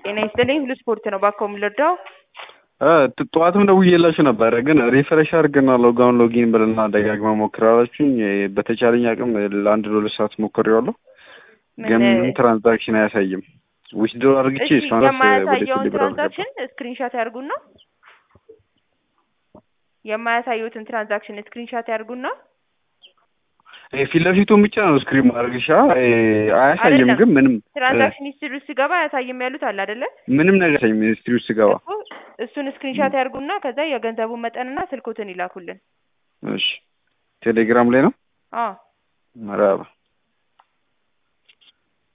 ጤና ይስጥልኝ ሁሉ ስፖርት ነው ባካው የምንረዳው ጥ- ጠዋትም ደውዬላችሁ ነበረ ግን ሪፍሬሽ አድርግና ሎጋውን ሎጊን ብልና ደጋግማ ሞክራላችሁኝ። በተቻለኝ አቅም ለአንድ ለሁለት ሰዓት ሞክሬዋለሁ፣ ግን ምን- ምንም ትራንዛክሽን አያሳይም። ዊችድሮ አድርግቼ እሺ እሷንስ ወደ የማያሳየውን ቴሌብር አልገባም። ትራንዛክሽን ስክሪንሻት ያርጉና የማያሳዩትን ትራንዛክሽን ስክሪንሻት ያርጉና ይሄ ፊት ለፊቱን ብቻ ነው ስክሪን ማድረግሻ አያሳይም፣ አይደለም። ግን ምንም ትራንዛክሽን ሂስትሪ ውስጥ ሲገባ አያሳይም ያሉት አለ አይደለ? ምንም ነገር አያሳይም። ሚኒስትሪ ውስጥ ስገባ እኮ እሱን ስክሪንሻት ያርጉና ከዛ የገንዘቡን መጠንና ስልኮትን ይላኩልን። እሺ፣ ቴሌግራም ላይ ነው አዎ መራባ